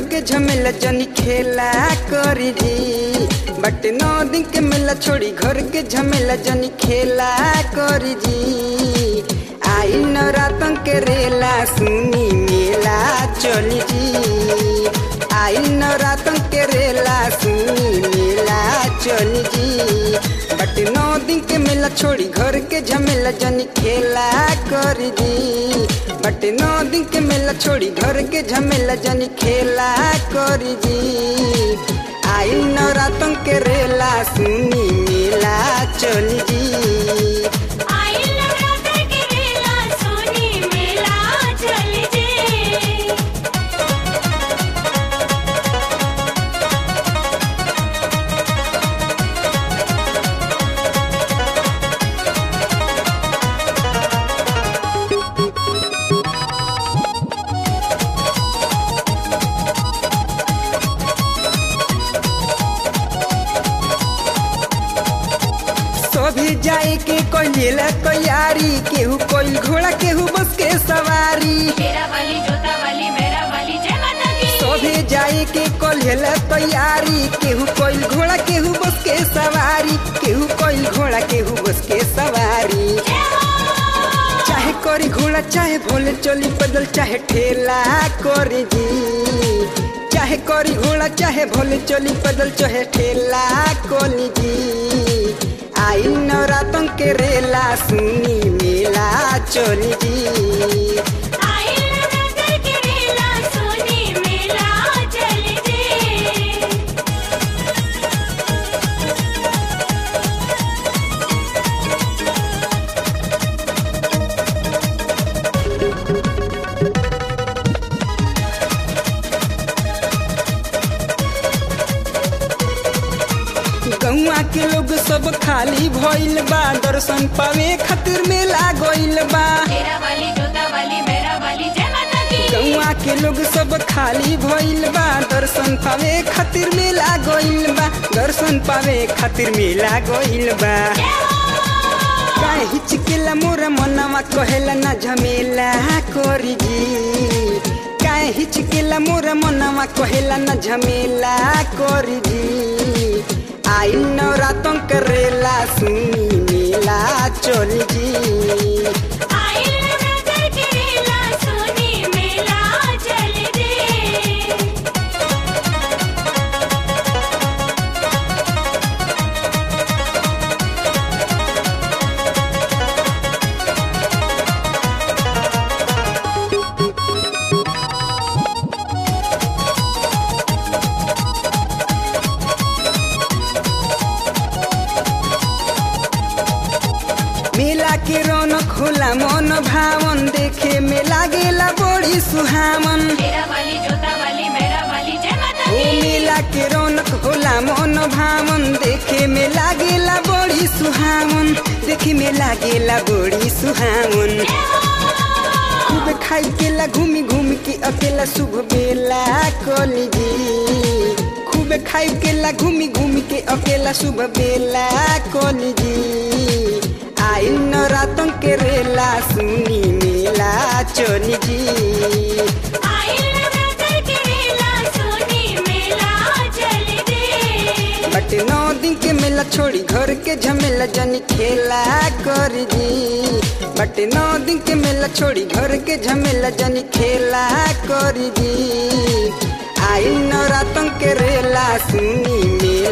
के झमेला जनी खेला करी जी बट नौ दिन के मेला छोड़ी घर के झमेला जनी खेला करी जी आई नवरातन के रेला सुनी मेला चली जी आई नवरातन के रेला सुनी मेला चली जी बट नौ दिन के मेला छोड़ी घर के झमेला जनी खेला करी जी बट नौ दिन के मेला छोड़ी घर के झमेला जनी खेला करी जी आई नवरातन के रेला सुनी मेला चली जी आई नवरात्र के रेला सोनी मेला चल जे सभी जाए के कोई लेला तैयारी केहू कोई घोड़ा केहू बस के सवारी मेरा वाली जोता वाली मेरा वाली जय माता की सभी जाए के कोल्हेला तैयारी केहू कोई घोड़ा केहू बस के सवारी केहू कोई घोड़ा केहू बस के सवारी जय हो चाहे कोरी घोड़ा चाहे भोले चली पैदल चाहे ठेला कोरी जी चाहे कोरी घोड़ा चाहे भोले चली पैदल चाहे ठेला कोली जी आई नवरातन के रेला सुनी मेला चली जी आई नवरात्र के रेला सोनी मेला चल जे गौआ के लोग सब खाली भइल बा दर्शन पावे खातिर मेला गइल बा मेरा वाली जोता वाली मेरा वाली जय माता की गौआ के लोग सब खाली भइल बा दर्शन पावे खातिर मेला गइल बा दर्शन पावे खातिर मेला गइल बा काहे हिचकेला मोरा मनवा कहेला ना झमेला कोरी जी काहे हिचकेला मोरा मनवा कहेला ना झमेला कोरी जी आई नवरातन करेला सुनी मेला चली जी आई नवरात्र के रेला सोनी मेला चल जे मेला के रौनक होला मन भावन देखे में लागेला बड़ी सुहावन मेरा वाली जोता वाली मेरा वाली जय माता ओ की मेला के रौनक होला मन भावन देखे में लागेला बड़ी सुहावन देखे में लागेला बड़ी सुहावन खूब खाई केला घूमी घूमी के अकेला शुभ बेला कोली जी खूब खाई केला घूमी घूमी के अकेला शुभ बेला कोली जी आई नवरातन के रेला सुनी मेला चोली जी आई नवरात्र के रेला सोनी मेला चल जे बट नौ दिन के मेला छोड़ी घर के झमेला जनी खेला कर जी बट नौ दिन के मेला छोड़ी घर के झमेला जनी खेला कर जी आई नवरातन के रेला सुनी मेला